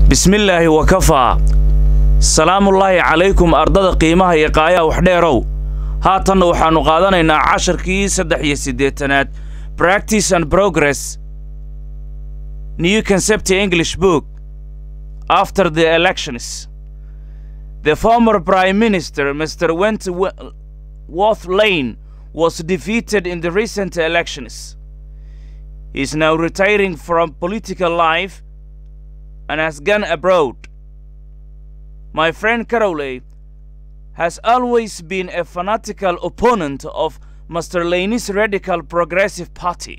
bismillaahi wakafaa salaamullaahi calaykum ardada qiimaha iyo qaayaha waxdheerow haatanna waxaannu qaadanaynaa casharkii saddex iyo siddeetanaad practice and progress new concept english book after the elections the former prime minister mr wentworth lane was defeated in the recent elections he is now retiring from political life and has gone abroad. My friend Carole has always been a fanatical opponent of Mr. Laney's radical progressive party.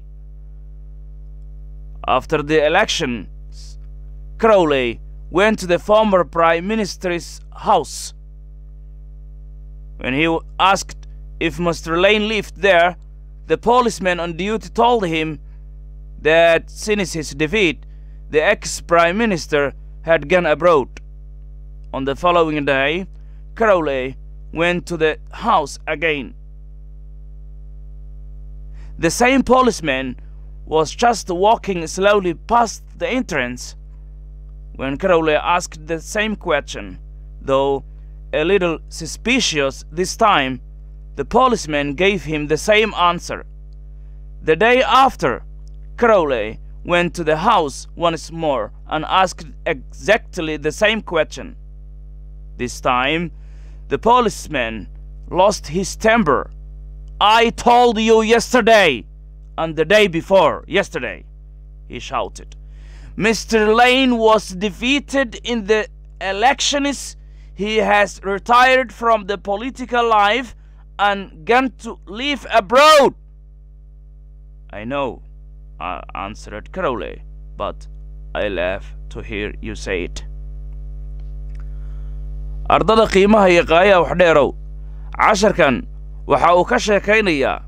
After the elections, Crowley went to the former prime minister's house. When he asked if Mr. Lane lived there, the policeman on duty told him that since his defeat, the ex prime minister had gone abroad. On the following day, Crowley went to the house again. The same policeman was just walking slowly past the entrance when Crowley asked the same question, though a little suspicious this time. The policeman gave him the same answer. The day after, Crowley went to the house once more and asked exactly the same question. This time, the policeman lost his temper. I told you yesterday and the day before yesterday, he shouted. Mr. Lane was defeated in the elections. He has retired from the political life and gone to live abroad. I know, uh, answered Crowley, but I laugh to hear you say it. ardada qiimaha iyo qaayaha waxdheerow casharkan waxa uu ka sheekaynayaa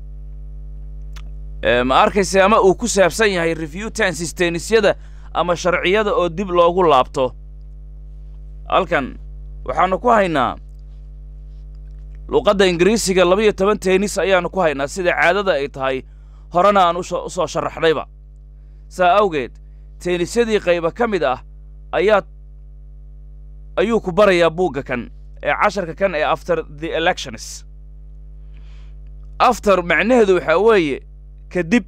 ma arkayse ama uu ku saabsan yahay review tensisteenisyada ama sharciyada oo dib loogu laabto halkan waxaannu ku haynaa luqadda ingiriisiga labiyo toban teenis ayaannu ku haynaa sida caadada ay tahay horena aan u soo sharaxnayba saa awgeed teenisyadii qayba ka mid ah ayaa ayuu ku barayaa buugga kan ee casharka kan ee after the elections after macnaheedu waxaa weeye kadib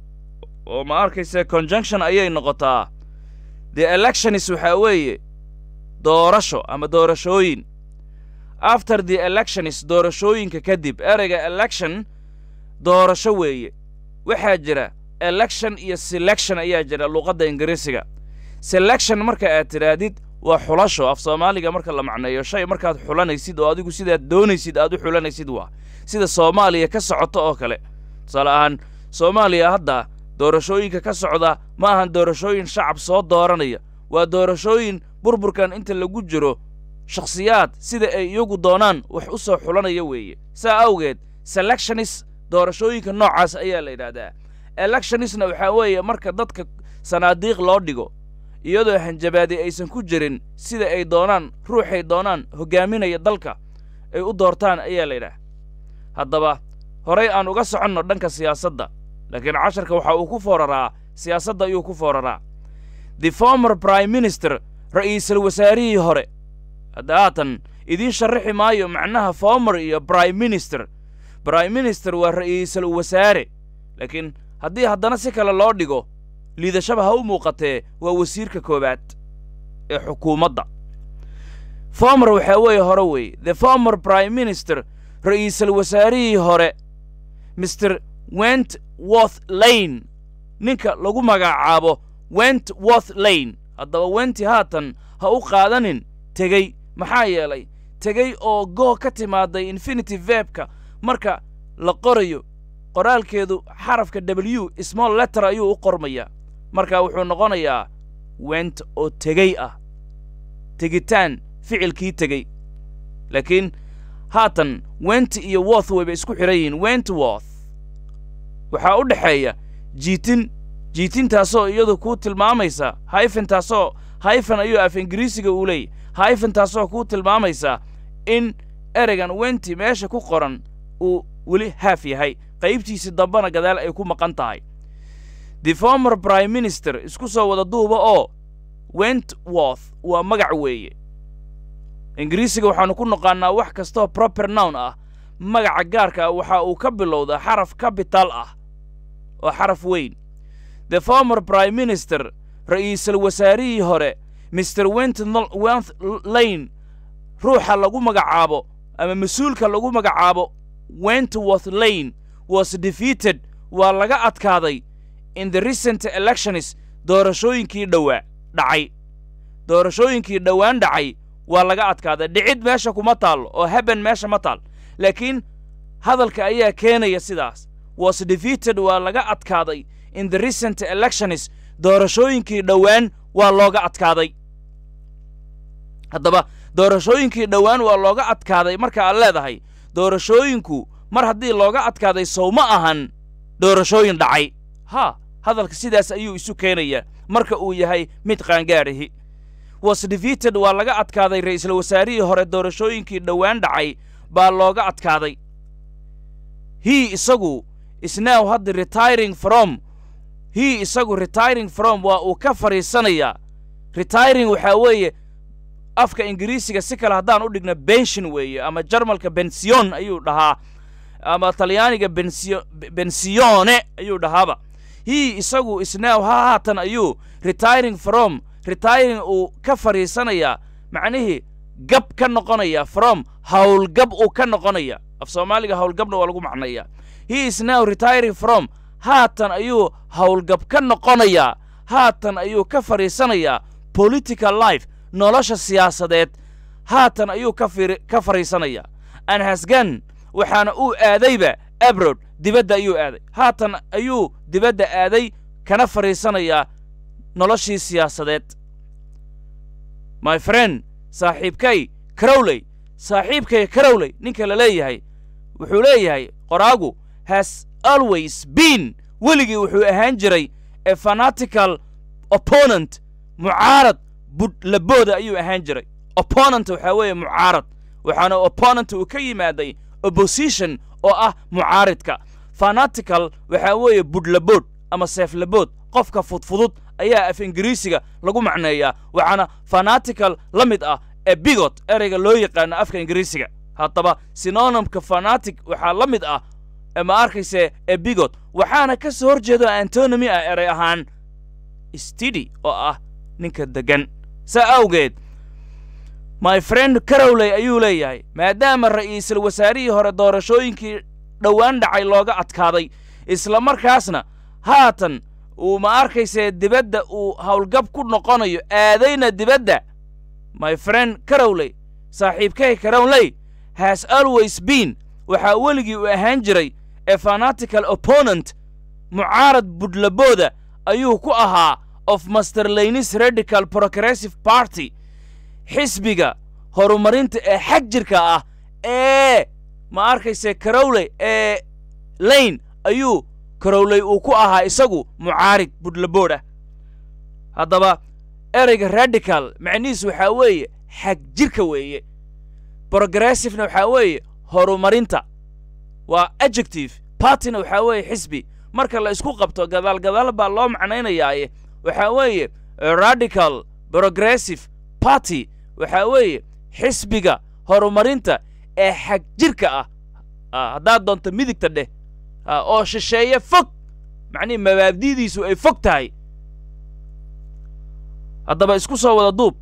oo ma arkayse conjunction ayay noqotaa the elections waxaa weeye doorasho ama doorashooyin after the elections doorashooyinka kadib ereyga election doorasho weeye waxaa jira election iyo selection ayaa jira luqadda ingiriisiga selection marka aad tidhaahdid waa xulasho af soomaaliga marka la macneeyo shay markaad xulanaysid oo adigu sidaad doonaysid aad u xulanaysid waa sida soomaaliya ka socoto oo kale tusaale ahaan soomaaliya hadda doorashooyinka ka socda ma ahan doorashooyin shacab soo dooranaya waa doorashooyin burburkan inta lagu jiro shakhsiyaad sida ay iyagu doonaan wax u soo xulanaya weeye saa awgeed selectionis doorashooyinka noocaas ayaa la yidhaahdaa electionisna waxaa weeye marka dadka sanaadiiq loo dhigo iyadoo hanjabaadi aysan ku jirin sida ay doonaan ruuxay doonaan hoggaaminaya dalka ay u doortaan ayaa la yidhaah haddaba horay aan uga soconno dhanka siyaasadda laakiin casharka waxa uu ku fooraraa siyaasadda ayuu ku fooraraa the former prime minister ra'iisul wasaarihii hore hadda haatan idiin sharraxi maayo macnaha former iyo prime minister prime minister waa ra'iisul wasaare laakiin haddii haddana si kale loo dhigo liidashaba ha u muuqatee waa wasiirka koowaad ee xukuumadda former waxaa weeye hore weeye the former prime minister ra'iisul wasaarihii hore mr wentworth lane ninka lagu magacaabo wentworth lane haddaba wenti haatan ha u qaadanin tegey maxaa yeelay tegey oo goo ka timaaday infinity vebka marka la qorayo qoraalkeedu xarafka w small letter ayuu u qormayaa marka wuxuu noqonayaa went oo tegey ah tegitaan ficilkii tegey laakiin haatan went iyo worth wayba isku xidhan yihiin wentworth waxaa u dhexeeya jiitin jiitintaasoo iyadu kuu tilmaamaysa hayfentaasoo hayfan ayuu af ingiriisiga uu leeyay hayfentaasoo kuu tilmaamaysa in ereygan wenti meesha ku qoran uu weli haaf yahay qaybtiisi dambena gadaal ay ku maqan tahay the former prime minister isku soo wada duuba oo wentworth waa magac weeye ingiriisiga waxaannu ku noqaannaa wax kastoo proper nown ah magaca gaarka ah waxa uu ka bilowdaa xaraf capital ah oo xaraf weyn the former prime minister ra'iisul wasaarihii hore mr wentworth lane ruuxa lagu magacaabo ama mas-uulka lagu magacaabo wentworth lane was defeated waa laga adkaaday in the recent elections doorashooyinkii dhowaa dhacay doorashooyinkii dhowaan dhacay waa laga adkaaday dhicid meesha kuma taallo oo haben meesha ma taal laakiin hadalka ayaa keenaya sidaas was defeated waa laga adkaaday in the recent elections doorashooyinkii dhowaan waa looga adkaaday haddaba doorashooyinkii dhowaan waa looga adkaaday marka aad leedahay doorashooyinku mar haddii looga adkaaday sow ma ahan doorashooyin dhacay ha hadalka sidaas ayuu isu keenayaa marka uu yahay mid qaangaadhahi was defeated waa laga adkaaday ra'iisul wasaarihii hore doorashooyinkii dhowaan dhacay baa looga adkaaday he isagu is now hadda retiring from he isagu retiring from waa uu ka fadhiisanayaa retiring waxaa weeye afka ingiriisiga si kale haddaan u dhigno bension weeye ama jarmalka bension ayuu dhahaa ama talyaaniga bensio bensione ayuu dhahaaba he isagu isnow ha haatan ayuu retiring from retiring uu ka fadhiisanayaa macnihii gab ka noqonaya from howlgab uu ka noqonaya af soomaaliga howlgabna waa lagu macnayaa he is now retiring from haatan ayuu howlgab ka noqonayaa haatan ayuu ka fadhiisanayaa political life nolosha siyaasadeed haatan ayuu ka ka fadhiisanayaa anhasgan waxaana uu aadayba abrod dibadda ayuu aaday haatan ayuu dibadda aaday kana fadhiisanayaa noloshii siyaasadeed my friend saaxiibkay carowley saaxiibkay carowley ninka la leeyahay wuxuu leeyahay qoraagu has always been weligii wuxuu ahaan jiray a fanatical opponent mucaarad budlabooda ayuu ahaan jiray opponent waxaa weeye mucaarad waxaana opponent uu ka yimaaday opposition oo ah mucaaridka fanatical waxaa weeye budlabood ama seeflabood qofka fudfudud ayaa af ingiriisiga lagu macneeyaa waxaana fanatical la mid ah ee bigot ereyga loo yaqaano afka ingiriisiga haddaba synonymka fanatic waxaa la mid ah ma arkayse ee bigot waxaana ka soo hor jeedo antonymy ah erey ahaan stidi oo ah ninka deggan saa awgeed my friend carowley ayuu leeyahay maadaama ra'iisul wasaarihii hore doorashooyinkii dhowaan dhacay looga adkaaday isla markaasna haatan uu ma arkaysee dibadda uu howlgab ku noqonayo aadayna dibadda my friend carowley saaxiibkay carowley has always been waxaa weligii uu ahaan jiray a fanatical opponent mucaarad budlabooda ayuu ku ahaa of master laynis radical progressive party xisbiga horumarinta ee xag jirka ah ee ma arkayse carowley ee lane ayuu carowley uu ku ahaa isagu mucaarid budlabood ah haddaba ereyga radical macnihiis waxaa weeye xag jirka weeye progressivena waxaa weeye horumarinta waa adjective partyna waxaa weeye xisbi marka la isku qabto gadaal gadaal baa loo macnaynayaaye waxaa weeye radical progressive party waxaa weeye xisbiga horumarinta ee xag jirka ah haddaad doonto midigta dheh oo shisheeye fog macnihi mabaabdidiisu ay fog tahay haddaba isku soo wada duub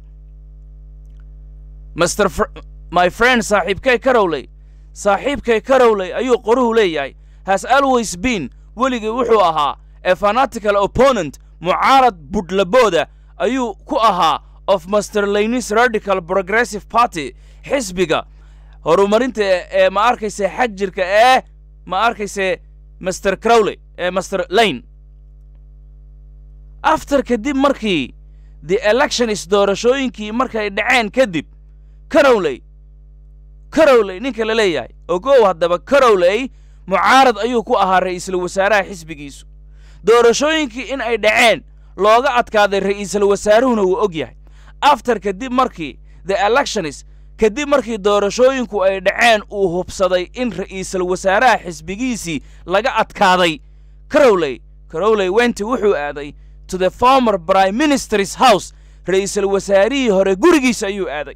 master my friend saaxiibkay carowley saaxiibkay carowley ayuu qoruhu leeyahay has always been weligii wuxuu ahaa a fanatical opponent mucaarad budlabooda ayuu ku ahaa of master laynis radical progressive party xisbiga horumarinta ee ma arkayse xag jirka ee ma arkayse master crowley ee master lane after kadib markii the elections doorashooyinkii markay dhaceen kadib carowley carowley ninka la leeyahay ogow haddaba carowley mucaarad ayuu ku ahaa ra'iisul wasaaraha xisbigiisu doorashooyinkii in ay dhaceen looga adkaaday ra'iisul wasaaruhuna wuu og yahay after kadib markii the elections kadib markii doorashooyinku ay dhaceen uu hubsaday in ra'iisul wasaaraha xisbigiisii laga adkaaday carowley carowley wenti wuxuu aaday to the former prime minister's house ra'iisul wasaarihii hore gurigiisa ayuu aaday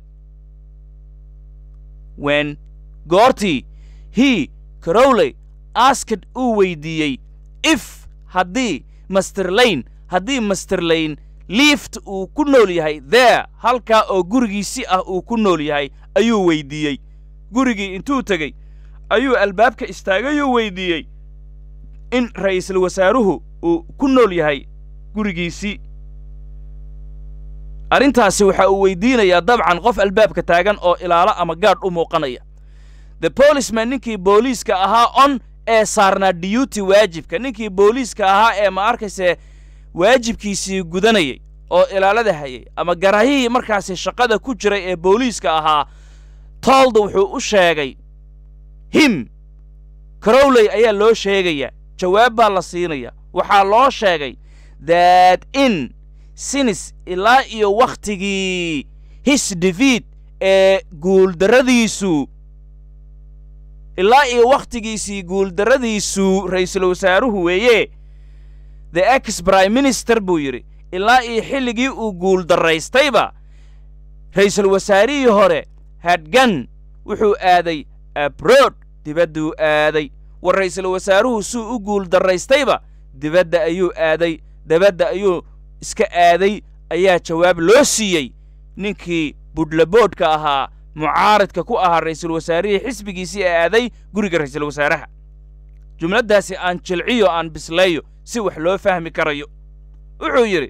wen goortii he crowley asked uu weydiiyey if haddii master lane haddii master lane liift uu ku nool yahay there halkaa oo gurigiisi ah uu ku nool yahay ayuu weydiiyey gurigii intuu tegey ayuu albaabka istaagayuu weydiiyey in ra'iisul wasaaruhu uu ku nool yahay gurigiisii arrintaasi waxa uu weydiinayaa dabcan qof albaabka taagan oo ilaalo ama gaadh u muuqanaya the policeman ninkii booliiska ahaa on ee saarnaa diyuty waajibka ninkii booliiska ahaa ee ma arkayse waajibkiisii gudanayay oo ilaalada hayay ama garahihii markaasi shaqada ku jiray ee booliiska ahaa tolda wuxuu u sheegay him crowley ayaa loo sheegaya jawaab baa la siinaya waxaa loo sheegay that in sinis ilaa iyo wakhtigii his defeat ee guuldarradiisu ilaa iyo wakhtigiisii guuldarradiisu ra'iisul wasaaruhu weeye the ex prime minister buu yidhi ilaa iyo xilligii uu guuldarraystayba ra'iisul wasaarihii hore hadgan wuxuu aaday abroad dibadduu aaday war ra'iisul wasaaruhu suu u guuldarraystayba dibadda ayuu aaday dabadda ayuu iska aaday ayaa jawaab loo siiyey ninkii budhlaboodhka ahaa mucaaridka ku ahaa ra'iisul wasaarihii xisbigiisii ee aaday guriga ra'iisul wasaaraha jumladdaasi aan jilciyo aan bisleeyo si wax loo fahmi karayo wuxuu yidhi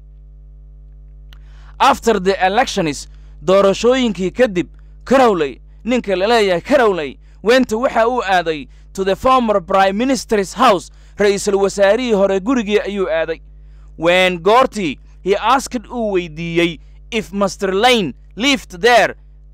after the electionis doorashooyinkii kadib crowley ninka la leeyahay crowley wenta waxa uu aaday to the former prime minister's house ra'iisul wasaarihii hore gurigii ayuu aaday wen goortii he asked uu weydiiyey if master lane lived there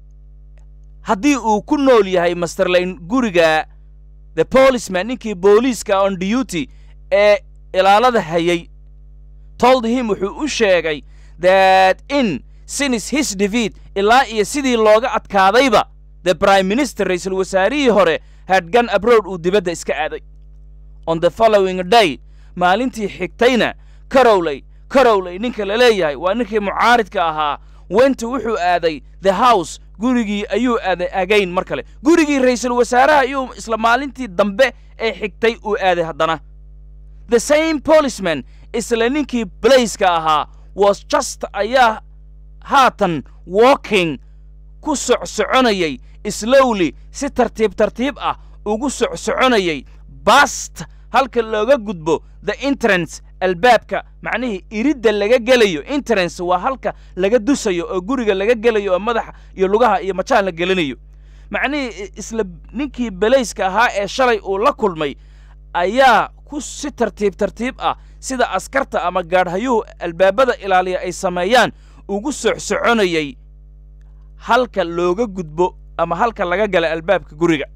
haddii uu ku nool yahay master lane guriga the policeman ninkii booliiska on duty ee ilaalada hayay told him wuxuu u sheegay that in sinis his defeat ilaa iyo sidii looga adkaadayba the prime minister ra'iisul wasaarihii hore hadgan abroad uu dibadda iska aaday on the following day maalintii xigtayna crowley crowley ninka la leeyahay waa ninkii mucaaridka ahaa wenta wuxuu aaday the house gurigii ayuu aaday agayn mar kale gurigii ra'iisul wasaaraha ayuu isla maalintii dambe ee xigtay uu aaday haddana the same policeman isla ninkii blaiska ahaa was just ayaa haatan walking ku socsoconayay slowly si tartiib tartiib ah ugu socsoconayay bast halka looga gudbo the entrance albaabka macnihii iridda laga gelayo entrance waa halka laga dusayo oo guriga laga gelayo oo madaxa iyo lugaha iyo majaan la gelinayo macnihii isla ninkii belayska ahaa ee shalay uu la kulmay ayaa ku si tartiib tartiib ah sida askarta ama gaadhayuhu albaabada ilaaliya ay sameeyaan ugu socsoconayay halka looga gudbo ama halka laga gala albaabka guriga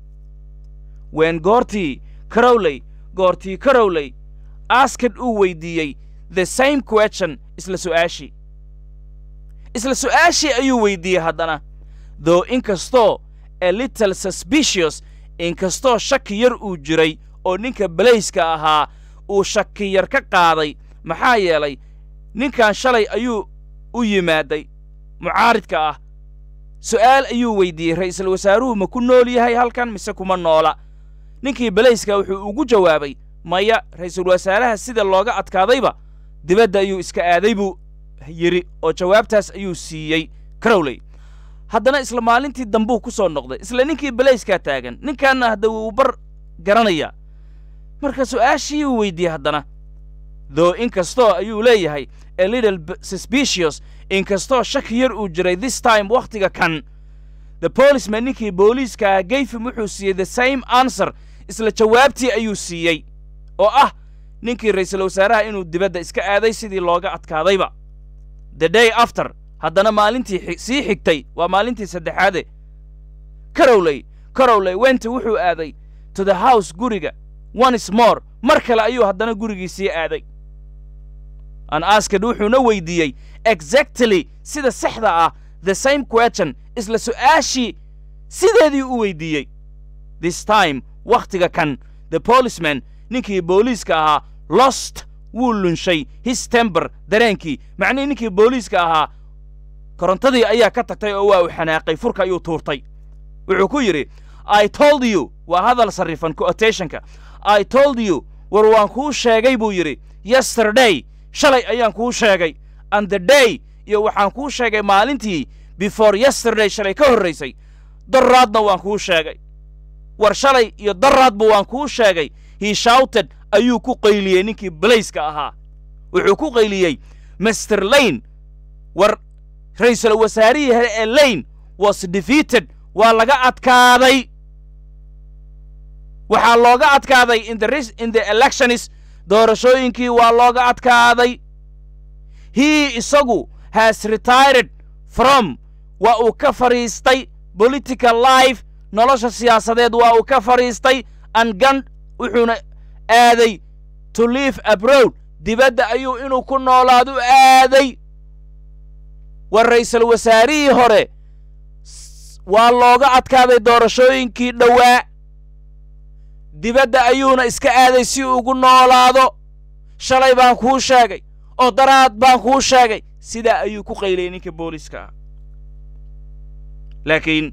wen goortii crowley goortii crowley askad uu weydiiyey the same question isla su'aashii isla su'aashii ayuu weydiiyey haddana though inkastoo a little suspicious inkastoo shaki yar uu jiray oo ninka belayska ahaa uu shaki yar ka qaaday maxaa yeelay ninkan shalay ayuu u yimaaday mucaaridka ah su'aal ayuu weydiiyey ra'iisul wasaaruhu ma ku nool yahay halkan mise kuma noola ninkii belayska wuxuu ugu jawaabay maya ra'iisul wasaaraha sida looga adkaadayba dibadda ayuu iska aaday buu yidhi oo jawaabtaas ayuu siiyey crowley haddana isla maalintii dambuu ku soo noqday isla ninkii belayskaa taagan ninkaanna hadda wuu bar garanayaa marka su'aashii uu weydiiyey haddana though inkastoo ayuu leeyahay a little suspicious inkastoo shaki yar uu jiray this time wakhtiga kan the policeman ninkii booliiska gayfim wuxuu siiyey the same answer isla jawaabtii ayuu siiyey oo ah ninkii ra'iisul wasaaraha inuu dibadda iska aaday sidii looga adkaadayba the day after haddana maalintii sii xigtay waa maalintii saddexaade carowley carowley wenta wuxuu aaday to the house guriga once more mar kale ayuu haddana gurigii sii aaday an asked wuxuuna weydiiyey exactly sida saxda ah the same question isla su'aashii sideedii u weydiiyey this time wakhtiga kan the policeman ninkii booliiska ahaa lost wuu lunshay his tember dareenkii macnihii ninkii booliiska ahaa korontadii ayaa ka tagtay oo waa uu xanaaqay furka ayuu tuurtay wuxuu ku yidhi i told you waa hadal sarrifan quotationka i told you war waan kuu sheegay buu yidhi yesterday shalay ayaan kuu sheegay and the day iyo waxaan kuu sheegay maalintii before yesterday shalay ka horraysay daraadna waan kuu sheegay war shalay iyo daraadba waan kuu sheegay he shouted ayuu ku qayliyey ninkii balayska ahaa wuxuu ku qayliyey master lane war ra'iisul wasaarihii hore ee lane was defeated waa laga adkaaday waxaa looga adkaaday in the, res- in the elections doorashooyinkii waa looga adkaaday he isagu has retired from waa uu ka fadhiistay political life nolosha siyaasadeed waa uu ka fadhiistay angan wuxuuna aaday to live abroad dibadda ayuu inuu ku noolaadu aaday war ra'iisul wasaarihii hore s- waa looga adkaaday doorashooyinkii dhowaa dibadda ayuuna iska aaday si uu ugu noolaado shalay baan kuu sheegay oo daraad baan kuu sheegay sidaa ayuu ku qayliyey ninka booliiska ah laakiin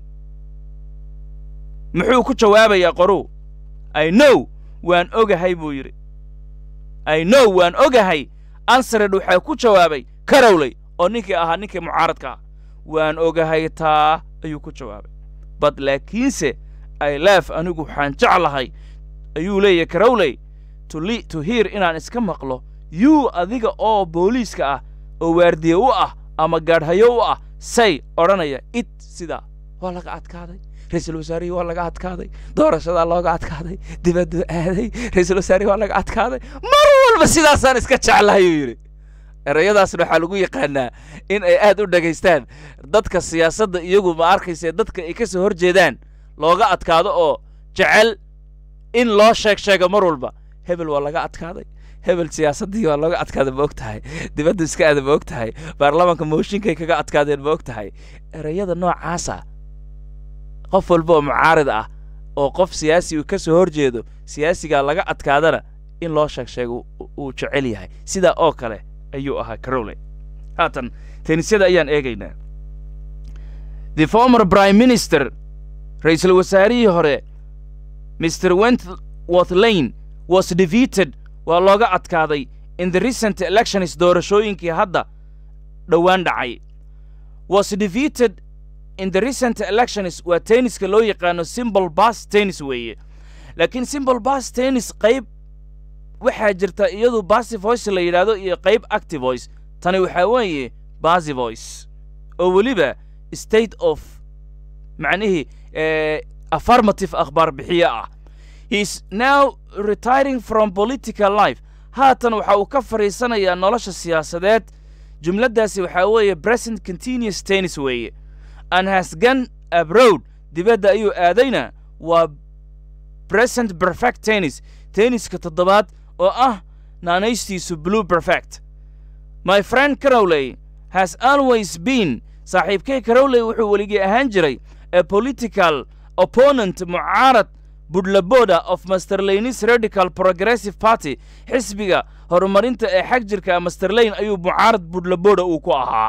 muxuu ku jawaabayaa qoruu i know waan ogahay buu yidhi i know waan ogahay ansared waxaa ku jawaabay karowley oo ninkii ahaa ninkii mucaaradka ah waan ogahay taa ayuu ku jawaabay bad laakiinse i laaf anigu waxaan jeclahay ayuu leeyahay karowley to, li- to hear inaan iska maqlo yuu adiga oo booliiska ah oo waardiye u ah ama gaadhayo u ah say odhanaya it sidaa waa laga adkaaday ra'iisul wasaarihii waa laga adkaaday doorashadaa looga adkaaday dibaddu aaday ra'iisul wasaarihii waa laga adkaaday mar walba sidaasaan iska jeclahay uu yidhi erayadaasna waxaa lagu yaqaanaa in ay aad u dhagaystaan dadka siyaasadda iyagu ma arkayse dadka ay ka soo hor jeedaan looga adkaado oo jecel in loo sheeg sheego mar walba hebel waa laga adkaaday hebel siyaasaddii waa looga adkaaday ma og tahay dibaddu iska aada ma og tahay baarlamaanka mooshinkay kaga adkaadeen ma og tahay erayada noocaasa qof walba oo mucaarid ah oo qof siyaasi uu ka soo hor jeedo siyaasigaa laga adkaadana in loo sheeg sheego uu- uu jecel yahay sidaa oo kale ayuu ahaa carole haatan tenisyada ayaan eegaynaa the former prime minister ra'iisul wasaarihii hore mr wentworth lane was defeated waa looga adkaaday in the recent elections doorashooyinkii hadda dhowaan dhacay was defeated in the recent elections waa tenniska loo yaqaano simple bas tennis weeye laakiin simple bas tennis qayb waxaa jirta iyadu basy voice la yidhaahdo iyo qayb active voice tani waxaa weeye basy voice oo weliba state of macnihii eh, affirmative akhbaar bixiye ah he is now retiring from political life haatan waxa uu ka fadhiisanayaa nolosha siyaasadeed jumladdaasi waxaa weeye present continuous tennis weeye and has gone abroad dibadda ayuu aadayna waa present perfect tennis tenniska toddobaad oo ah naanaystiisu blue perfect my friend carowley has always been saaxiibkay carowley wuxuu weligii ahaan jiray a political opponent mucaarad budlaboda of master lanes radical progressive party xisbiga horumarinta ee xag jirka master lane ayuu mucaarad budlaboda uu ku ahaa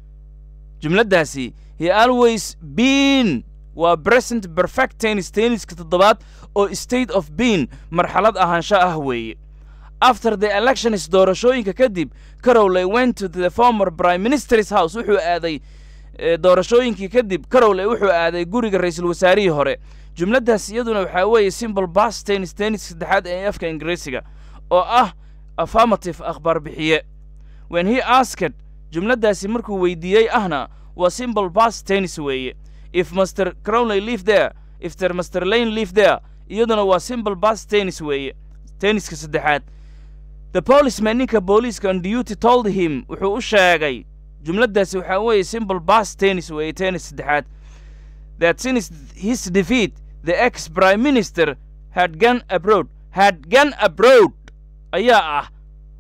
jumladdaasi he always been waa present perfect tennis tenniska toddobaad oo state of being marxalad ahaansho ah weeye after the elections doorashooyinka kadib carowley went to the former prime minister's house wuxuu aaday eh, doorashooyinkii kadib carowley wuxuu aaday guriga ra'iisul wasaarihii hore jumladdaas iyaduna waxaa weeye simple bas tennis tennis saddexaad ee afka ingiriisiga oo ah affirmative akhbaar bixiye when he asked jumladdaasi markuu weydiiyey ahna waa simple bas tennis weeye if master crowley live there if ter master lane live there iyaduna waa simple bas tennis weeye tenniska saddexaad the policeman ninka booliiska on duty told him wuxuu u sheegay jumladdaasi waxaa weeye simple bas tennis weeye tennis saddexaad that since his defeat the ex prime minister had gone abroad had gone abroad ayaa ah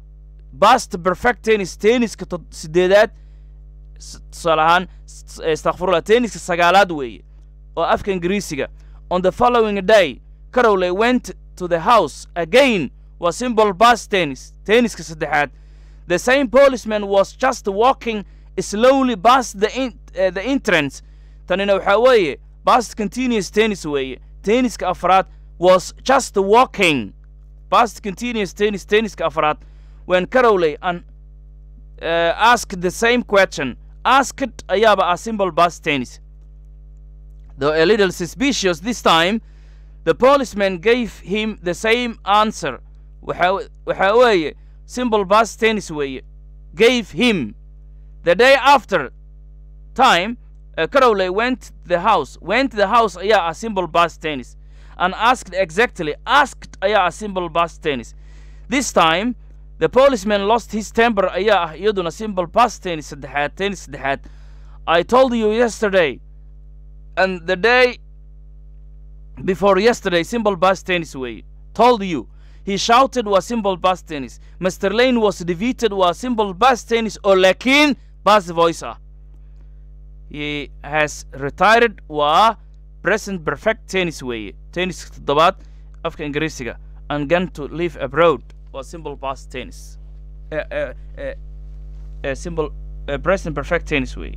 past perfect tennis tenniska tod- sideedaad s- tusaale ahaan s- istakfirullah tenniska sagaalaad weeye oo afka ingiriisiga on the following day carowley went to the house again waa simple bus tennis tenniska saddexaad the same policeman was just walking slowly past the, in, uh, the entrance tanina waxaa weeye past continuous tennis weeye tenniska afraad was just walking past continuous tennis tenniska afraad when carowley and uh, asked the same question asked ayaaba ah simple bus tennis though a little suspicious this time the policeman gave him the same answer waxa waxa weeye simple bus tennis weeye gave him the day after time uh, Crowley went the house went the house ayaa ah simple bus tennis and asked exactly asked ayaa ah simple bus tennis this time the policeman lost his temper ayaa ah iyaduna simple bus tennis saddexaad tennis saddexaad I told you yesterday and the day before yesterday simple bus tennis way told you he shouted was simple bus tennis Mr. Lane was defeated was simple bus tennis oo laakiin bus voice ah he has retired waa present perfect tennis weeye tenniska toddobaad afka ingiriisiga and gone to live abroad waa simple bus tennis uh, uh, uh, uh, simple uh, present perfect tennis weeye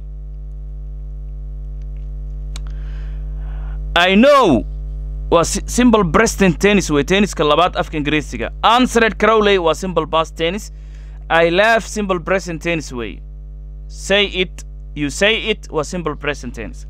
I know waa simple present tennis wey tenniska labaad afka ingiriisiga answered crowley waa simple past tennis I love simple present tennis wey say it you say it waa simple present tennis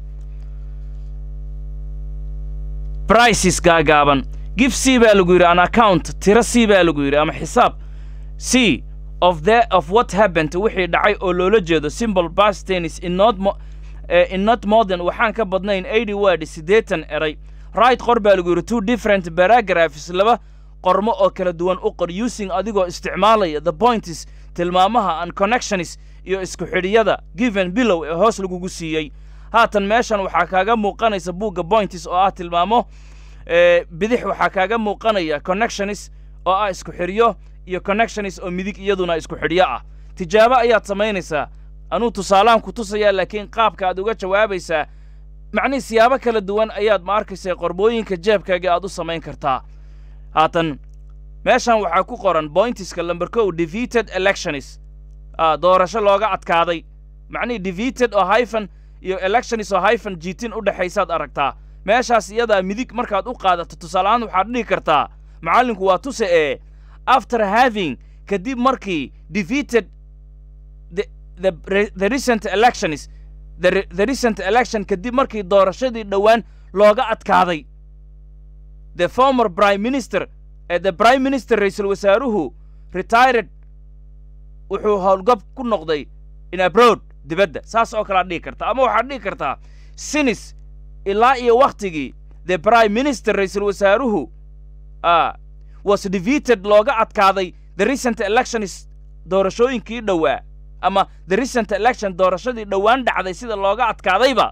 prices gaagaaban give c baa lagu yidhi an account tiro c baa lagu yidhi ama xisaab c of the of what happened wixii dhacay oo loola jeedo simple past tennis in not mo uh, in not modern waxaan ka badnayn eighty word siddeetan eray right qor baa lagu yidhi two different paragraphs laba qormo oo kala duwan u qor using adigoo isticmaalaya the points tilmaamaha and connections iyo isku xidhiyada given bilow ee hoos lagugu siiyey haatan meeshan waxaa kaaga muuqanaysa buugga points oo ah tilmaamo bidix waxaa kaaga muuqanaya connections oo ah isku xidhiyo iyo connections oo midig iyaduna isku xidhiyo ah tijaabo ayaad samaynaysaa anuu tusaalaan ku tusayaa laakiin qaabka aad uga jawaabaysaa macnihii siyaabo kala duwan ayaad ma arkaysa qorbooyinka jeebkaaga aad u samayn kartaa haatan meeshan waxaa ku qoran bointiska lamber kow defeated electionis doorasho looga adkaaday macnihii defeated oo hyphen iyo electionis oo hyphen jiitin u dhexaysaad aragtaa meeshaas iyadaa midig markaad u qaadato tusaaleahaan waxaad dhihi kartaa macallinku waa tuse ee after having kadib markii defeated the, the, the recent electionis the, the recent election kadib markii doorashadii dhowaan looga adkaaday the former prime minister ee the prime minister ra-iisul wasaaruhu retired wuxuu howlgab ku noqday in abroad dibadda saas oo kalead dhihi kartaa ama waxaad dhihi kartaa sinis ilaa iyo wakhtigii the prime minister ra-iisul wasaaruhu was defeated looga adkaaday the recent elections doorashooyinkii dhowaa ama the recent election doorashadii dhowaan dhacday sida looga adkaadayba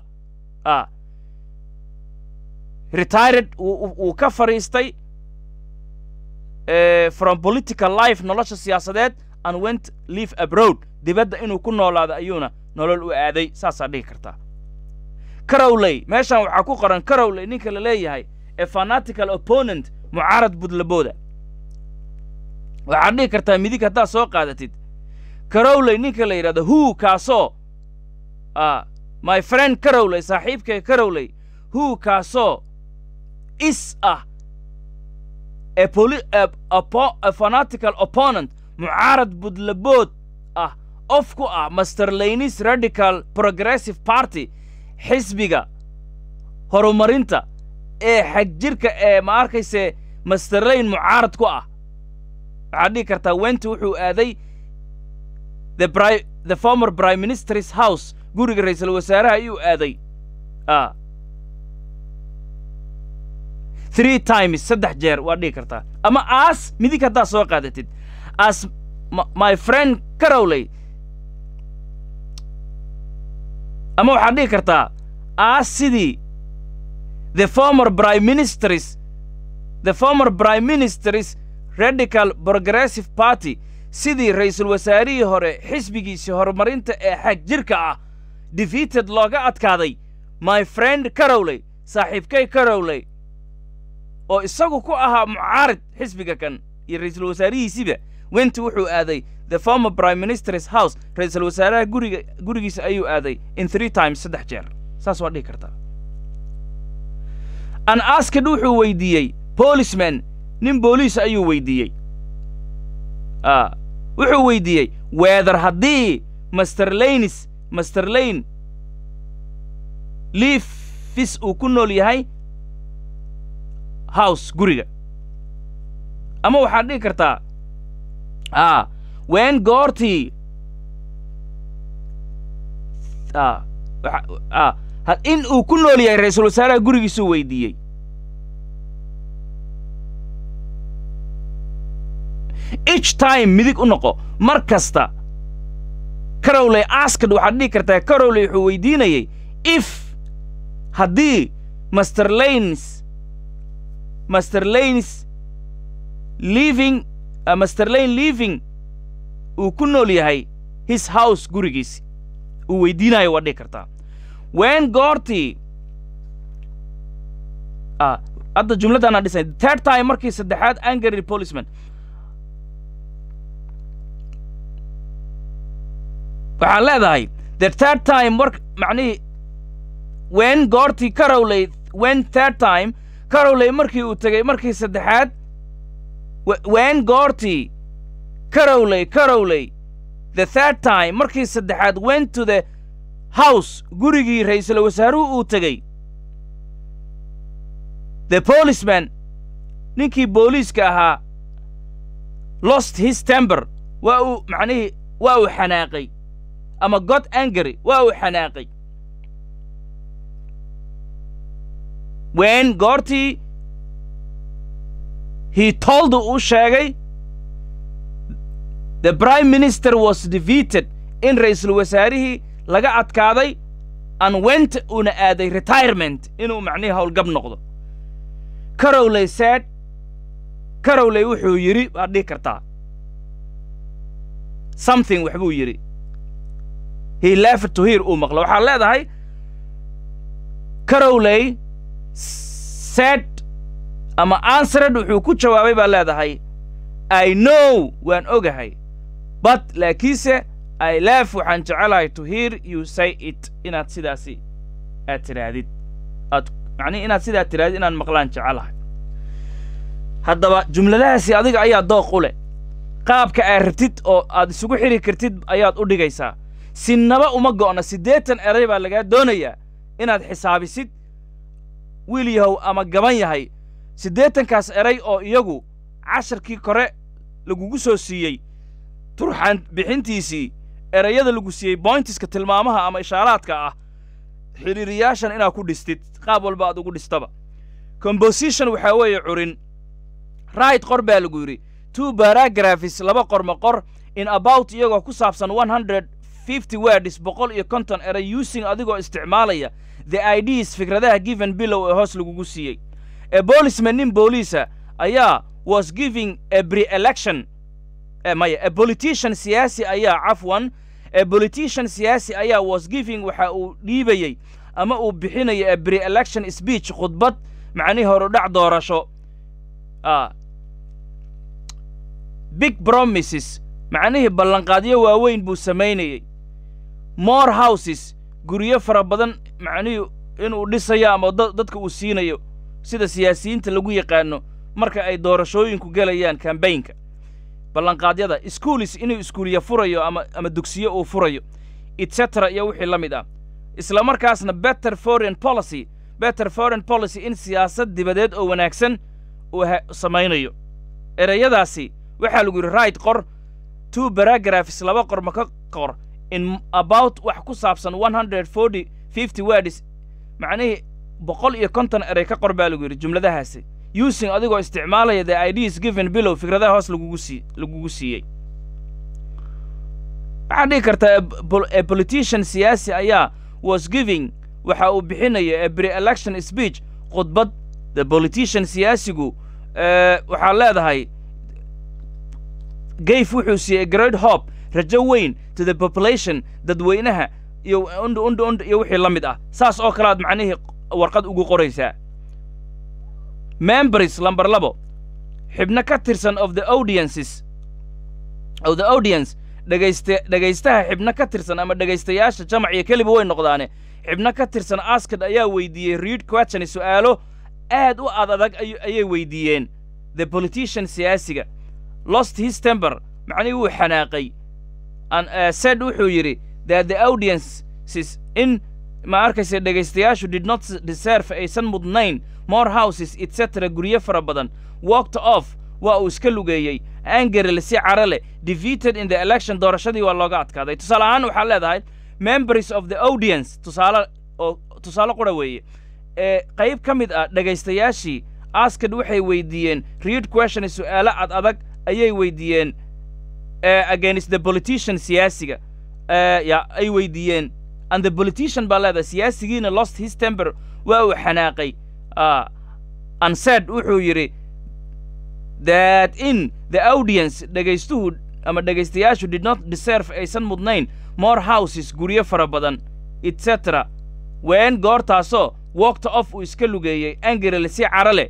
retired wuu ka fadhiistay from political life nolosha siyaasadeed and went live abroad dibadda inuu ku noolaado ayuuna nolol u aaday saasaa dhihi kartaa carowley meeshan waxaa ku qoran carowley ninka la leeyahay ee fanatical opponent mucaarad budlabooda waxaad dhihi kartaa midig haddaad soo qaadatid carowley ninka la yidhahdo hu kaasoo my friend carowley saaxiibkay carowley hu kaasoo is ah a, poli a, a, a fanatical opponent mucaarad budlabood ah of ku ah master laynis radical progressive party xisbiga horumarinta ee xagjirka ee ma arkayse master layn mucaarad ku ah waxaad dhihi kartaa wenti wuxuu aaday the, bri the former prime minister's house guriga ra-iisul wasaaraha ayuu aaday a three times saddex jeer waad dhihi kartaa ama aas midig haddaad soo qaadatid as my friend carowley ama waxaad dhihi kartaa aas sidii the former prime ministers the former prime ministers radical progressive party sidii ra-iisul wasaarihii hore xisbigiisii horumarinta ee xag jirka ah defeated looga adkaaday my friend carowley saaxiibkay carowley oo isagu ku ahaa mucaarid xisbiga kan iyo ra-iisul wasaarihiisiba went wuxuu aaday the former prime minister's house ra-iisul wasaaraha guriga gurigiisa ayuu aaday in three times saddex jeer saas waa dhihi kartaa an asked wuxuu weydiiyey policeman nin booliis ayuu weydiiyey a wuxuu weydiiyey weather haddii master lanes master lane liifis uu ku nool yahay house guriga ama waxaad dhihi kartaa a wen goortii a a in uu ku nool yahay ra-iisul wasaaraha gurigiisuu weydiiyey each time midig u noqo mar kasta carowley askad waxaad dhihi kartaa carowley wuxuu weydiinayey if haddii master lanes master lanes living uh, master lane living uu ku nool yahay his house gurigiisi uu weydiinayo waad dhihi kartaa wen goortii ah hadda jumladdaanaa dhisay third time markii saddexaad angry policeman waxaan leedahay the third time mar macnihii wen goortii carowley wen third time carowley markii uu tegey markii saddexaad wen goortii carowley carowley the third time markii saddexaad went to the house gurigii ra-iisul wasaaruhu uu tegey the policeman ninkii booliiska ahaa lost his tember waa uu macnihii waa uu xanaaqay ama god angry waa uu xanaaqay wen goortii he told uu sheegay the prime minister was defeated in ra-iisul wasaarihii laga adkaaday an went uuna aaday retirement inuu macnihii howlgab noqdo carowley said carowley wuxuu yidhi waad dhihi kartaa something waxbuu yidhi he left to hear uu maqlo waxaad leedahay carowley said ama answered wuxuu ku jawaabay baa leedahay i know waan ogahay but laakiinse i lef waxaan jecelahay to hear you say it inaad sidaasi aad tidhaahdid aad macnihi inaad sidaa tidhahdid inaan maqlaan jecelahay haddaba jumladahaasi adiga ayaa dooq u leh qaabka aad rabtid oo aad isugu xidhi kartid ayaad u dhigaysaa sinaba uma go'na siddeetan eray baa lagaa doonayaa inaad xisaabisid wiil yahow ama gaban yahay siddeetankaas eray oo iyagu casharkii kore lagugu soo siiyey turxaan bixintiisii erayada lagu siiyey boyntiska tilmaamaha ama ishaaraadka ah xidhiiriyaashan inaad ku dhistid qaab walba aad ugu dhistaba composition waxaa weeye curin right qor baa lagu yidhi two baragraphis laba qorma qor in about iyagoo ku saabsan one hundred fifty words boqol iyo konton eray using adigoo isticmaalaya the ids fikradaha given bilow ee hoos lagugu siiyey ee boolisman nin booliisa ayaa was giving a pre-election maya a politician siyaasi ayaa cafwan a politician siyaasi ayaa was giving waxa uu dhiibayey ama uu bixinaya a pre-election speech khudbad macnihii horudhac doorasho big promises macnihii ballanqaadyo waaweyn buu samaynayey more houses guryo fara badan macnihii inuu dhisayo ama dadka uu siinayo sida siyaasiyiinta lagu yaqaano marka ay doorashooyinku gelayaan kambaynka ballanqaadyada schoolis inuu iskuuliya furayo ama ama dugsiyo uu furayo etcetera iyo wixii la mid ah isla markaasna better foreign policy better foreign policy in siyaasad dibadeed oo wanaagsan uu samaynayo ereyadaasi waxaa lagu yidhi right qor two baragraphs laba qorma ka qor in about wax ku saabsan one hundred forty fifty words macnihii boqol iyo konton erey ka qor baa lagu yidhi jumladahaasi using adigoo isticmaalaya the ids given bilow fikradaha hoos lagugu sii lagugu siiyey waxaad dhihi kartaa a politician siyaasi ayaa was giving waxa uu bixinaya a pre-election speech khudbad the politician siyaasigu waxaa leedahay gayf wuxuu siiyey great hope rajo weyn to the population dadweynaha iyo und und und iyo wixii la mid ah saas oo kale aad macnihii warqad ugu qoraysaa members lamber labo xibno ka tirsan of the audiences of the audience dhegayste dhegaystaha xibno ka tirsan ama dhegaystayaasha jamac iyo keliba way noqdaane xibno ka tirsan askad ayaa weydiiyey read question su'aalo aad u ad adag ayay weydiiyeen the politician siyaasiga lost his temper macnihii wuu xanaaqay said wuxuu yidhi that the audiences in ma arkaysa dhegaystayaashu did not deserve aysan mudnayn more houses etc guryo fara badan walked off waa uu iska lugeeyey angerel si cara leh defeated in the election doorashadii waa looga adkaaday tusaale ahaan waxaa leedahay members of the audience tusaale oo tusaale qura weeye ee qayb ka mid ah dhegaystayaashii askad waxay weydiiyeen read question su'aalo ad adag ayay weydiiyeen against the politician siyaasiga ya ay weydiiyeen and the politician baa leedahay siyaasigiina lost his temper waa uu xanaaqay and said wuxuu yidhi that in the audience dhegaystuhu ama dhegaystayaashu did not deserve aysan mudnayn more houses guryo fara badan etc ween goortaasoo walked off uu iska lugeeyey angerel si cara leh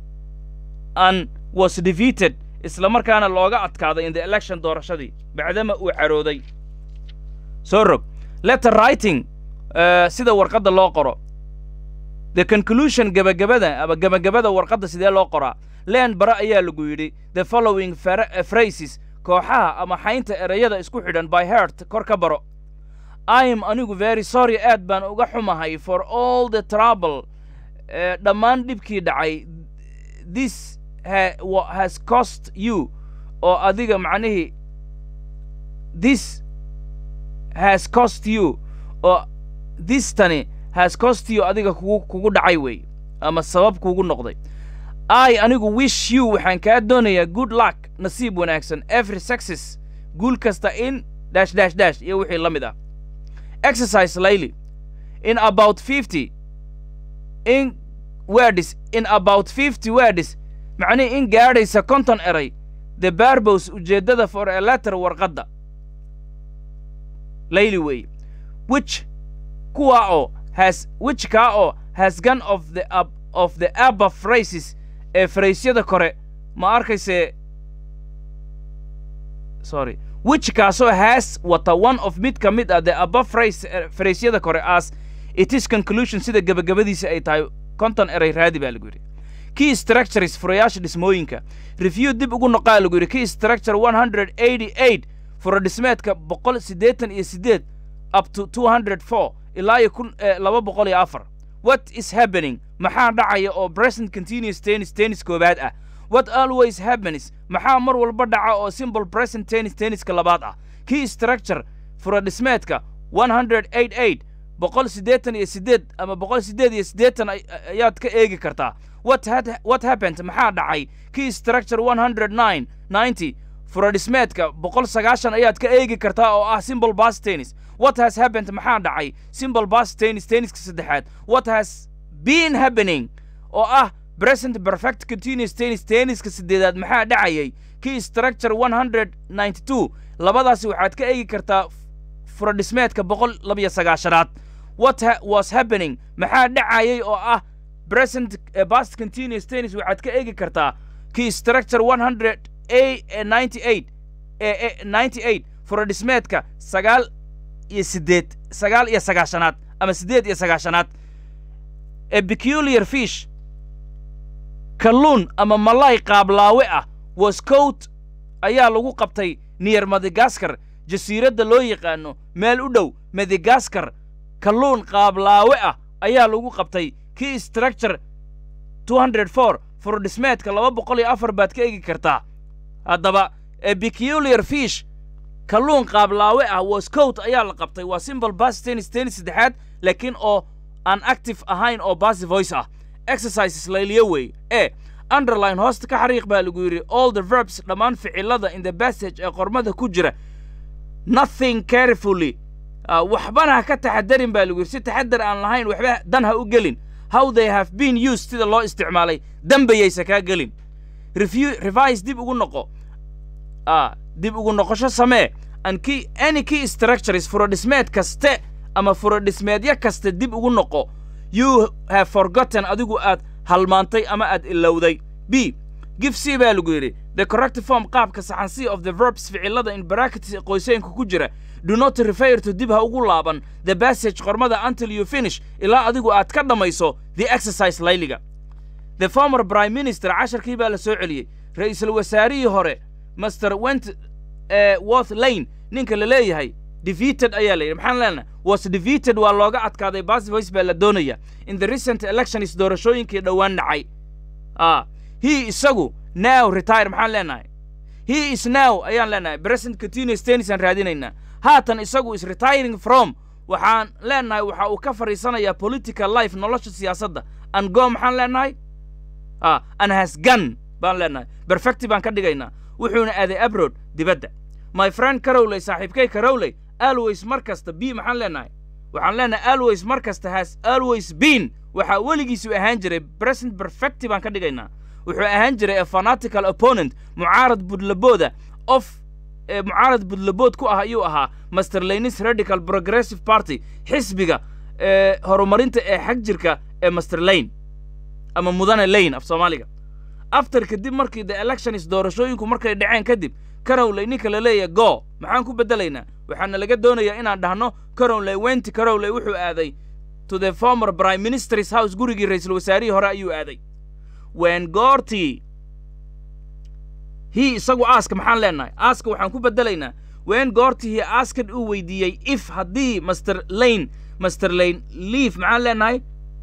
and was defeated isla markaana looga adkaaday in the election doorashadii bacdama uu carooday soo rog letter writing sida warqadda loo qoro the conclusion gebagabada ama gebagabada warqadda sidee loo qoraa leen bare ayaa lagu yidhi the following phrases kooxaha ama xaynta erayada isku xidhan by heart kor ka baro i am anigu very sorry aad baan uga xumahay for all the trouble dhammaan dhibkii dhacay this has cost you oo adiga macnihii this has cost you oo this tani has cost you adiga kugu kugu dhacay wey ama sabab kugu noqday i anigu wish you waxaan kaa doonayaa good luck nasiib wanaagsan every success guul kasta in dash dash dash iyo wixii la mid ah exercise layli in about fifty in words in about fifty words macnihii in gaadhaysa konton eray the barbos ujeeddada for a letter warqadda layli weeye which kuwa oo has which kaa oo has gone of the ab of the above phrases ee fraysyada kore ma arkayse sorry which kaasoo has wata one of mid ka mid ah the above phrase fraysyada kore as it is conclusion sida gebagabadiisa ay tahay konton eray raadi baa lagu yidhi key structures furayaasha dhismooyinka review dib ugu noqaa lagu yidhi key structure one hundred eighty eight fura dhismeedka boqol siddeetan iyo siddeed up to two hundred four ilaa iyo kun laba boqol iyo afar what is happening maxaa dhacaya oo present continuous tennis tennis koowaad ah what always happens maxaa mar walba dhaca oo simple present tennis tenniska labaad ah key structure fura dhismeedka one hundred eight eight boqol siddeetan iyo siddeed ama boqol siddeed iyo siddeetan ayaad ka eegi kartaa what had what happened maxaa dhacay key structure one hundred nine ninety fura dhismeedka boqol sagaashan ayaad ka eegi kartaa oo ah simple bas tennis what has happened maxaa dhacay simple bas tennis tenniska saddexaad what has been happening oo ah present perfect continuous tennis tenniska siddeedaad maxaa dhacayay key structure one hundred ninety two labadaasi waxaad ka eegi kartaa fura dhismeedka boqol labiyo sagaashanaad what ha was happening maxaa dhacayay oo ah present uh, past continuous tennis waxaad ka eegi kartaa key structure one hundred a ninety eight ninety eight fura dhismeedka sagaal iyo siddeed sagaal iyo sagaashanaad ama siddeed iyo sagaashanaad a peculiar fish kalluun ama malay qaablaawe ah was coat ayaa lagu qabtay near madagaskar jasiiradda loo yaqaano meel u dhow madagaskar kalluun qaablaawe ah ayaa lagu qabtay key structure two hundred four furdhismeedka laba boqol iyo afar baad ka egi kartaa haddaba a peculiar fish kalluun qaablaawe ah was coat ayaa la qabtay waa simple bas tennis tennis saddexaad laakiin oo aan active ahayn oo basi voice ah exercises layliyo wey e underline hoosta ka xariiq baa lagu yidhi all the verbs dhammaan ficilada in the passage ee qormada ku jira nothing carefully waxbana ha ka taxadarin baa lagu yidhi si taxadar aan lahayn waxba dan ha u gelin how they have been used sida loo isticmaalay dambayaysa kaa gelin review revise dib ugu noqo dib ugu noqosho samee and key any key structures furodhismeed kaste ama furodhismeedyo kaste dib ugu noqo you have forgotten adigu aad halmaantay ama aad ilowday b give c baa lagu yidhi the correct form qaabka saxan c of the verbs ficilada in brackets qoyseenka ku jira do not refer to dib ha ugu laaban the passage qormada until you finish ilaa adigu aad ka dhammayso the exercise layliga the former prime minister casharkii baa la soo celiyey ra'iisul wasaarihii hore master went uh, worth lane ninka la leeyahay defeated ayaa la yidhi maxaan leenahay was defeated waa looga adkaaday bas voice baa la doonaya in the recent elections doorashooyinkii dhowaan dhacay ah he isagu now retire maxaan leenahay he is now ayaan leenahay president continuous tennis aan raadinaynaa haatan isagu is retiring from waxaan leenahay waxa uu ka fadhiisanayaa political life nolosha siyaasadda and go maxaan leenahay ah and has gun baan leenahay perfecti baan ka dhigaynaa wuxuuna aaday abroad dibadda my friend carowley saaxiibkay carowley always mar kasta b maxaan leenahay waxaan leenahay always mar kasta has always been waxaa weligiisu ahaan jiray present perfecti baan ka dhigaynaa wuxuu ahaan jiray a fanatical opponent mucaarad budlabooda of mucaarad budlabood ku ah ayuu ahaa master lanis radical progressive party xisbiga horumarinta ee xag jirka ee master lane ama mudane lane af soomaaliga after kadib markii the elections doorashooyinku markay dhaceen kadib carowley ninka la leeyahay go maxaan ku beddelaynaa waxaana laga doonayaa inaan dhahno carowley wenti carowley wuxuu aaday to the former prime minister's house gurigii ra'iisul wasaarihii hore ayuu aaday wen goortii hi isagu aaska maxaan leenahay aaska waxaan ku beddelaynaa wen goortii hi aaskad uu weydiiyey if haddii master lane master lane leaf maxaan leenahay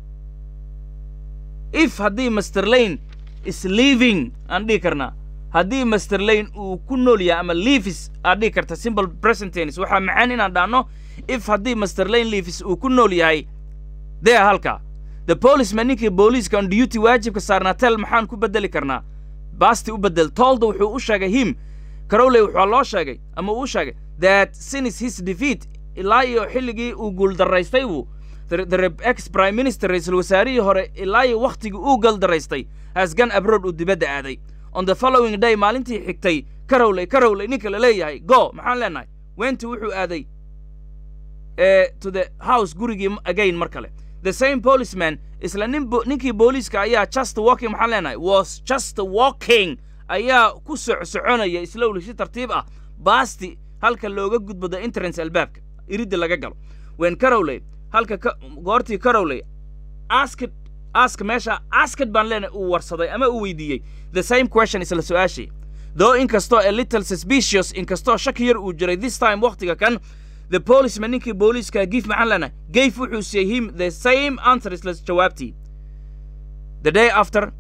if haddii master lane is leaving aan dhihi karnaa haddii master lane uu ku nool yahay ama leavis aad dhihi karta simple present tennis waxaa macaan inaan dhahno if haddii master lane leavis uu ku nool yahay dee halka the policeman ninkii booliiska on duty waajibka saarnaa tel maxaan ku beddeli karnaa baasti u beddel tolda wuxuu u sheegay him carowley wuxuu loo sheegay ama uu sheegay that since his defeat ilaa iyo xilligii uu guuldaraystay buu the ex prime minister ra'iisul wasaarihii hore ilaa iyo wakhtigii uu guuldaraystay has gone abroad uu dibadda aaday on the following day maalintii xigtay carowley carowley ninka la leeyahay go maxaan leenahay wenti wuxuu aaday to the house gurigii again mar kale the same policeman isla nin ninkii booliiska ayaa just walking maxaan leenahay was just walking ayaa ku socsoconaya slowly si tartiib ah baasti halka looga gudbo the entrance albaabka iridda laga galo wen carowley halka goortii carowley asked ask meesha asked baan leenahay uu warsaday ama uu weydiiyey the same question isla su-aashii though inkastoo a little suspicious inkastoo shaki yar uu jiray this time wakhtiga kan the policeman ninkii booliiska gif maxaan leenahay gayf wuxuu siiyey him the same answer isla jawaabtii the day after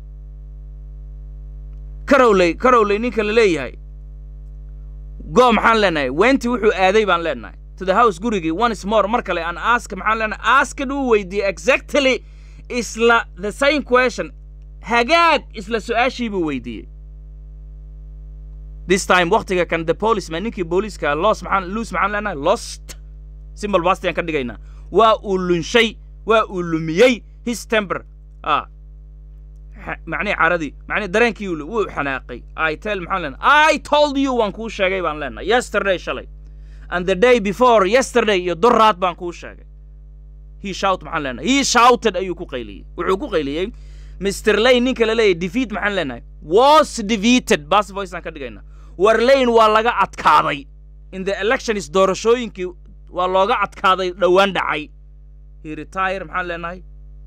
carowley carowley ninka la leeyahay go maxaan leenahay wenti wuxuu aaday baan leenahay to the house gurigii once more mar kale aan ask maxaan leenahay askad uu weydiiyey exactly isla the same question hagaag isla su-aashii buu weydiiyey this time wakhtiga kan the policeman ninkii booliiska los maxaan luus maxaan leenahay lost simbol bastian ka dhigaynaa waa uu lunshay waa uu lumiyey his temper ah macnihi caradii macnihi dareenkii wuu xanaaqay i tell maxaan leenahay i told you waan kuu sheegay baan leenahay yesterday shalay and the day before yesterday iyo duraad baan kuu sheegay he shout maxaan leenahay he shouted ayuu ku qayliyey wuxuu ku qayliyey mr lane ninka la leeyahay defeat maxaan leenahay was defeated bas voice aan ka dhigaynaa war lane waa laga adkaaday in the elections doorashooyinkii waa looga adkaaday dhowaan dhacay he retire maxaan leenahay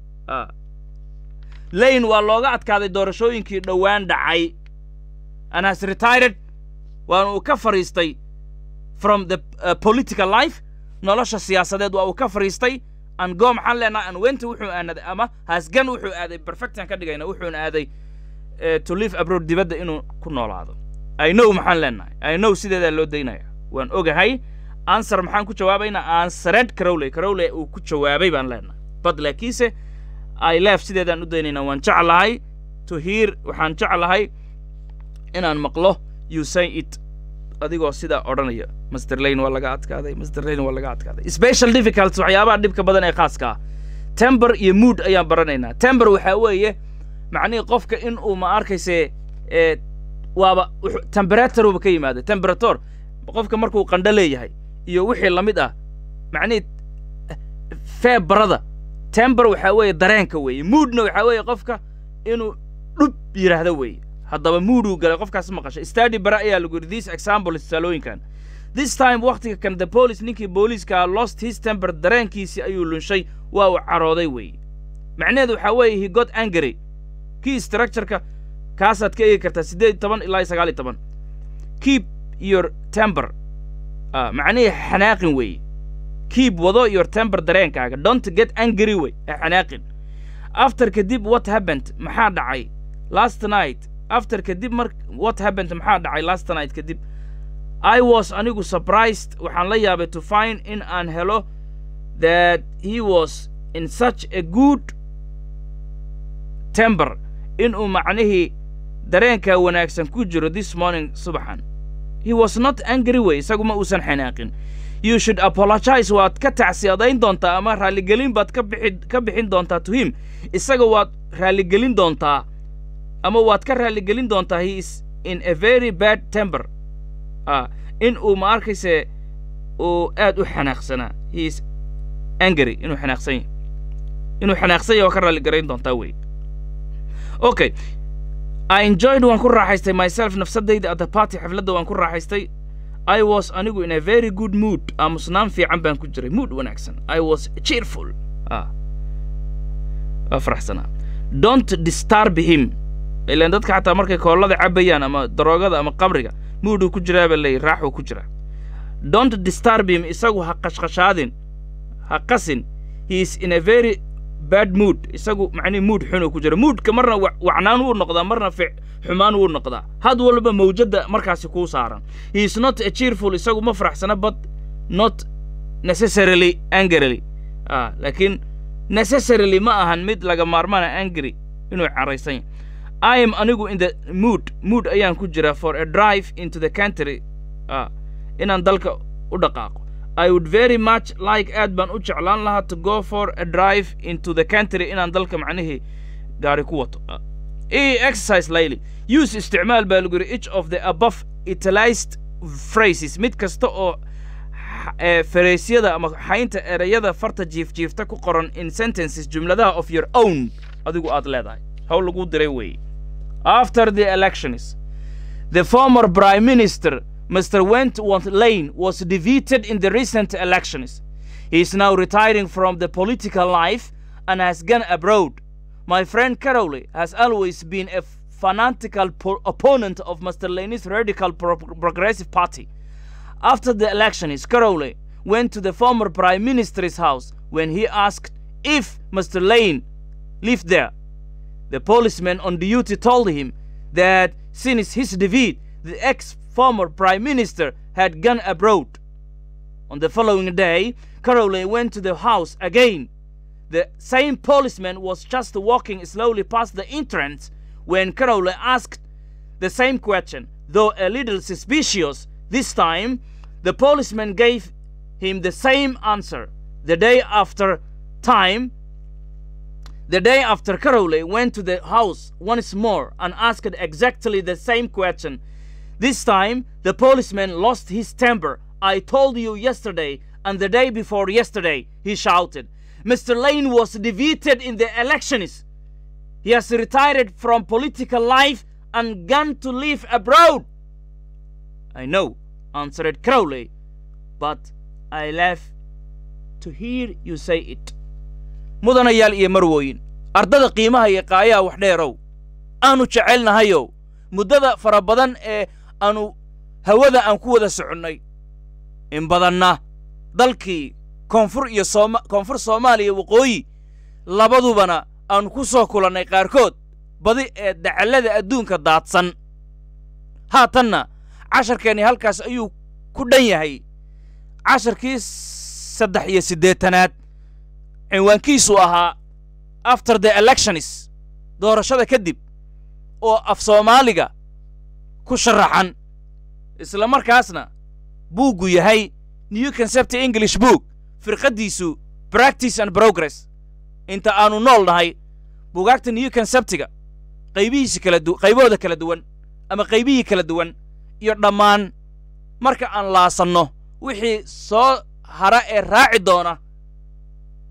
lane waa looga adkaaday doorashooyinkii dhowaan dhacay and has retired waana uu ka fadhiistay from the uh, political life nolosha siyaasadeed waa uu ka fadhiistay an go maxaan leenahay an wenta wuxuu aanaday ama hasgan wuxuu aaday perfectan ka dhigayna wuxuuna aaday to live abroad dibadda inuu ku noolaado i know maxaan leenahay i know sideedaa loo daynaya waan ogahay answer maxaan ku jawaabaynaa answered carowley carowley uu ku jawaabay baan leenahay bad laakiinse i left sideedaan u daynaynaa waan jeclahay to hear waxaan jeclahay inaan maqlo you say it adigoo sidaa odhanaya master lane waa laga adkaaday master lane waa laga adkaaday special difficulties waxyaabaha dhibka badan ee khaaska ah tember iyo mood ayaan baranaynaa tember waxaa weeye macnihii qofka in uu ma arkayse waaba temperaturuba ka yimaada temperator qofka markuu qandho leeyahay iyo wixii la mid ah macnihii feebarada tember waxaa weeye dareenka weeye moodna waxaa weeye qofka inuu dhub yidhaahdo weeye haddaba mooduu galay qofkaas maqashay stadi bare ayaa lagu yidhi this example tusaalooyinkan this time wakhtiga kan the police ninkii booliiska lost his temper dareenkiisii ayuu lunshay waa uu carooday weeye macnaheedu waxaa weeye he got angry kii structureka kaasaad ka eegi kartaa siddeed iyo toban ilaa iyo sagaal iyo toban keep your temper ah macnihii xanaaqin weeye keep wado your temper dareenkaaga don't get angry wey ha xanaaqin after kadib what happened maxaa dhacay last night after kadib mar what happened maxaa dhacay last night kadib i was anigu surprised waxaan la yaabay to find in aan helo that he was in such a good temper inuu macnihii dareenka wanaagsan ku jiro this morning subaxan he was not angry way isagu ma uusan xanaaqin you should apologize waad ka tacsiyadayn doontaa ama raalligelin baad ka bixi ka bixin doontaa to him isaga waad raalligelin doontaa ama waad ka raalligelin doontaa he is in a very bad temper ah in uu ma arkayse uu aad u xanaaqsanaa he is angry inuu xanaaqsan yahay inuu xanaaqsan yahay waa ka raalligarayn doontaa wey okay I enjoyed waan ku raaxaystay myself nafsadayda at the party xafladda waan ku raaxaystay I was anigu in a very good mood aamusnaan fiican baan ku jiray mood wanaagsan I was cheerful ah waa faraxsanaa don't disturb him ilaan dadka xataa markay koollada cabayaan ama daroogada ama qabriga mooduu ku jiraa baa leeyahy raaxuu ku jiraa don't disturb him isagu ha qashqashaadin ha qasin he is in a very bad mood isagu macnihi mood xunuu ku jira moodka marna wacnaan wuu noqdaa marna fic xumaan wuu noqdaa had walba mawjadda markaasi kuu saaran he is not a cheerful isagu ma faraxsana but not necessarily angrily ah laakiin necessarily ma ahan mid laga maarmaana angry inuu caraysan yahay I am anigu in the mood mood ayaan ku jira for a drive into the country ah inaan dalka u dhaqaaqo I would very much like aad baan u jeclaan lahaa to go for a drive into the country inaan dalka macnihii gaari ku wato e exercise layli use isticmaal baa lagu yidhi each of the above utilized phrases mid kasta oo fareysyada ama xaynta ereyada farta jiifjiifta ku qoran in sentences jumladaha of your own adigu aad leedahay how lagu diray weeye after the elections the former prime minister Mr. Wentworth Lane was defeated in the recent elections. He is now retiring from the political life and has gone abroad. My friend Carole has always been a fanatical opponent of Mr. Lane's radical pro progressive party. After the elections, Carole went to the former prime minister's house when he asked if Mr. Lane lived there. The policeman on duty told him that since his defeat, the ex former prime minister had gone abroad. On the following day, Carole went to the house again. The same policeman was just walking slowly past the entrance when Carole asked the same question, though a little suspicious. This time, the policeman gave him the same answer. The day after time, the day after Carole went to the house once more and asked exactly the same question. This time, the policeman lost his temper. I told you yesterday and the day before yesterday, he shouted. Mr. Lane was defeated in the elections. He has retired from political life and gone to live abroad. I know, answered Crowley, but I laugh to hear you say it. mudanayaal iyo marwooyin ardada qiimaha iyo qaayaha wax dheerow aanu jecelnahayow muddada fara badan ee aanu hawada aan ku wada soconnay in badanna dalkii koonfur iyo sooma koonfur soomaaliya waqooyi labadubana aanu ku soo kulannay qaarkood badi ee dacallada adduunka daadsan haatanna casharkeenni halkaas ayuu ku dhan yahay casharkii saddex iyo siddeetanaad cinwaankiisu ahaa after the elections doorashada kadib oo af soomaaliga ku sharaxan isla markaasna buuggu yahay new concept english book firqaddiisu practice and progress inta aanu nool nahay buugaagta new conceptiga qaybihiisi kala du qaybahooda kala duwan ama qaybihii kala duwan iyo dhammaan marka aan laasanno wixii soo hara ee raaci doona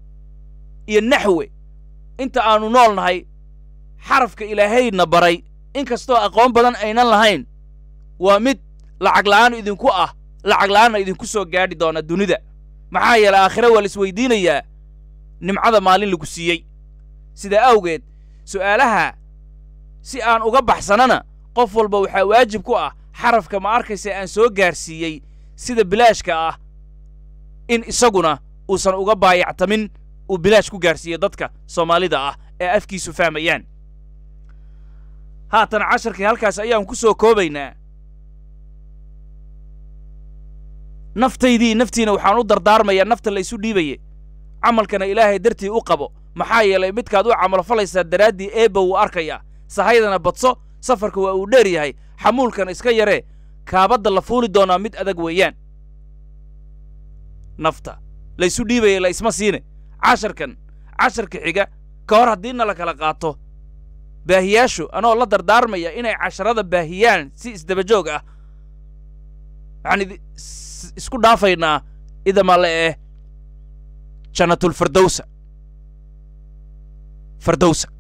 iyo naxwe inta aanu nool nahay xarafka ilaahayna baray in kastoo aqoon badan aynan lahayn waa mid lacag la'aan idinku ah lacag la'aanna idinku soo gaadhi doona dunida maxaa yeelay aakhire waa la isweydiinayaa nimcada maalin lagu siiyey sidaa awgeed su'aalaha si aan uga baxsanana qof walba waxaa waajib ku ah xarafka ma arkaysa aan soo gaarsiiyey sida bilaashka ah in isaguna uusan uga baayactamin uu bilaash ku gaarsiiyo dadka soomaalida ah ee afkiisu fahmayaan haatan casharkii halkaas ayaan ku soo koobaynaa naftaydii naftiina waxaan u dardaarmayaa nafta la isu dhiibaye camalkana ilaahay dartii u qabo maxaa yeelay midkaad u camalfalaysaa daraaddii eebba wuu arkayaa sahaydana badso safarka waa uu dheer yahay xamuulkan iska yaree kaabadda la fuuli doonaa mid adag weeyaan nafta la isu dhiibaya la isma siine casharkan casharka xiga ka hor haddiina la kala qaato baahiyaashu anoo la dardaarmaya inay casharada baahiyaan si isdabajoog ah waxaan isku dhaafaynaa idamale eh jannatulfirdowsa firdowsa